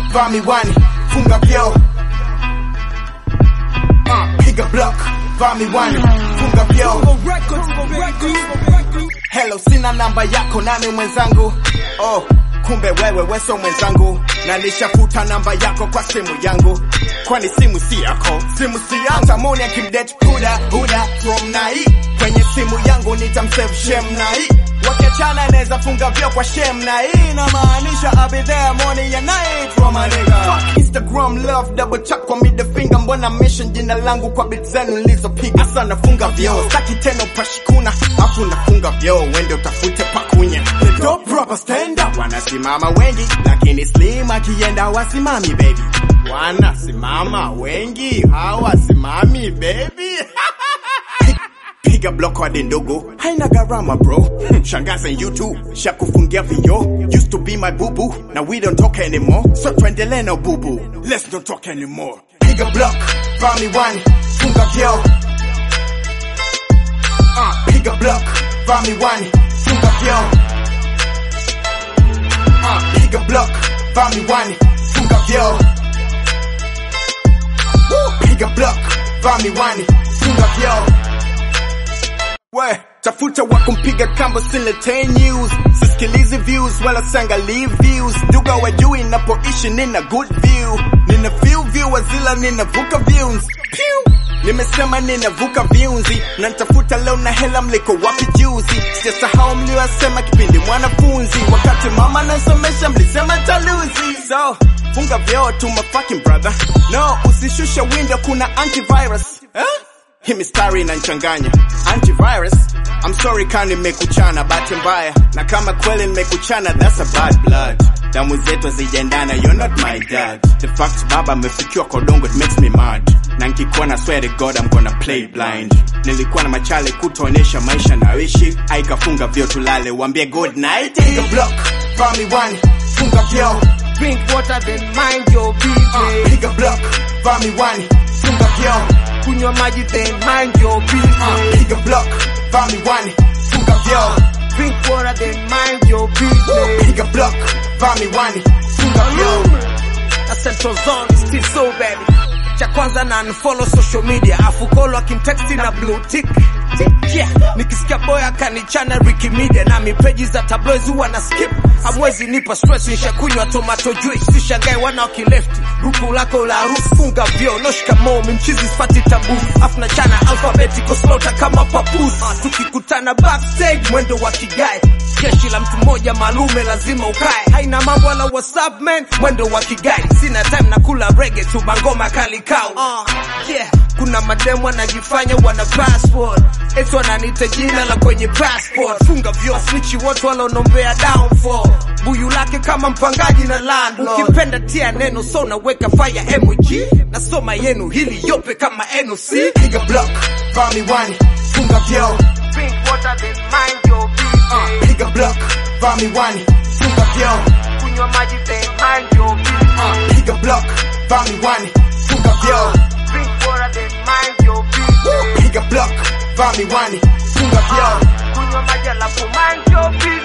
vaa miwani, funga vyoo. Uh, piga block, vaa miwani, funga vyoo. Hello, sina namba yako, nani mwenzangu? Oh, kumbe wewe weso mwenzangu, na nishafuta namba yako kwa simu yangu, kwani simu si yako, simu si yangu. Tamoni akimdate huda huda from nai kwenye simu yangu nitamsave shem nai wakiachana naweza funga vyo kwa shem na hii inamaanisha I'll be there morning and night for my nigga. Fuck Instagram love double tap kwa middle finger, mbona mention jina langu kwa bit zenu nilizopiga sana, funga vyo staki tena upashikuna, afu nafunga vyo wende utafute pakunya. The dope proper stand up, wanasimama wengi lakini slim akienda wasimami baby, wanasimama wengi hawasimami baby piga block hadi ndogo haina gharama bro shangaza youtube shakufungia vio used to be my boo boo now we don't talk anymore so tuendelee na boo boo let's not talk anymore piga block vaa miwani funga vyao uh, piga block vaa miwani funga vyao uh, piga block vaa miwani funga vyao Woo! piga block vaa miwani funga vyao we tafuta wa kumpiga kambo siletee news sisikilizi views wala sangalii views duga wajui napoishi nina good view nina few viewers ila ninavuka views Pew! nimesema ninavuka viunzi na nitafuta leo na hela mliko wapi juzi sijasahau mliosema kipindi mwanafunzi wakati mama nasomesha mlisema taluzi so funga vyoo tu my fucking brother no usishusha window kuna antivirus huh? Hii mistari inanichanganya antivirus I'm sorry kama nimekuchana bahati mbaya na kama kweli nimekuchana that's a bad blood damu zetu hazijaendana you're not my dad the fact baba amefikiwa kodongo it makes me mad na nkikuwa na swear to god I'm gonna play blind nilikuwa na machale kutoonyesha maisha nayoishi aikafunga vyo tulale wambie good night piga block vaa miwani funga vyao Drink water then mind your business. uh, piga block vaa miwani funga vyao Kunywa maji then mind your uh, business. piga block vaa miwani funga vyao Drink water then mind your business. piga block vaa miwani funga vyao Na Central Zone is still so baby. Cha kwanza na unfollow social media afu kolo akimtexti na blue tick Tick, yeah. Nikisikia boy akanichana Ricky Media na mipeji za tabloids huwa na skip Hamwezi nipa stress nishakunywa tomato juice Sishangae wana wakilefti Ruku lako la harufu funga vyo No shikamoo mimchizi sipati tabu Afu na chana alphabetical slaughter kama papus uh, Tukikutana backstage mwendo wa kigae Jeshi la mtu mmoja malume lazima ukae Haina mambo wala whatsapp man Mwendo wa kigae Sina time na kula reggae tu mangoma kali kau uh, yeah. Kuna mademu wanajifanya wana passport Eti wananiita jina la kwenye passport Funga vyo snitchi wote walonombea downfall Buyu lake kama mpangaji na landlord Ukipenda tia neno so naweka fire emoji Nasoma yenu hili yope kama NOC piga block vaa miwani funga vyao Drink water then mind your business uh, piga block vaa miwani funga vyao Kunywa maji then mind your business uh, piga block vaa miwani funga vyao Drink water then mind your business piga block vaa miwani funga vyao Kunywa maji alafu mind your business